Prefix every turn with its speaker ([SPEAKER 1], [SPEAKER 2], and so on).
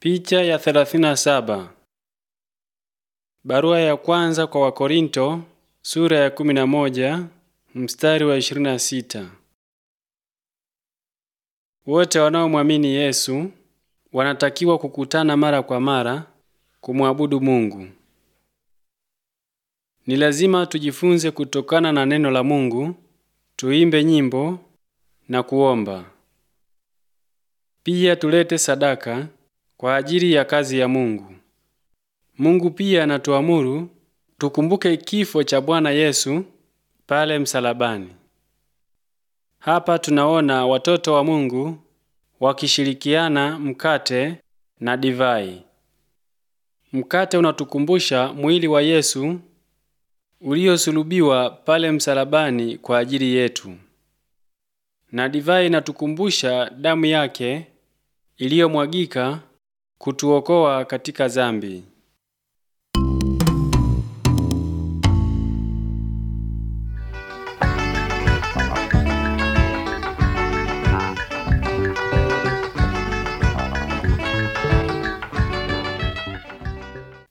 [SPEAKER 1] Picha ya 37. Barua ya kwanza kwa Wakorinto sura ya 11 mstari wa 26. Wote wanaomwamini Yesu wanatakiwa kukutana mara kwa mara kumwabudu Mungu. Ni lazima tujifunze kutokana na neno la Mungu, tuimbe nyimbo na kuomba. Pia tulete sadaka kwa ajili ya kazi ya Mungu. Mungu pia anatuamuru tukumbuke kifo cha Bwana Yesu pale msalabani. Hapa tunaona watoto wa Mungu wakishirikiana mkate na divai. Mkate unatukumbusha mwili wa Yesu uliosulubiwa pale msalabani kwa ajili yetu, na divai inatukumbusha damu yake iliyomwagika kutuokoa katika dhambi.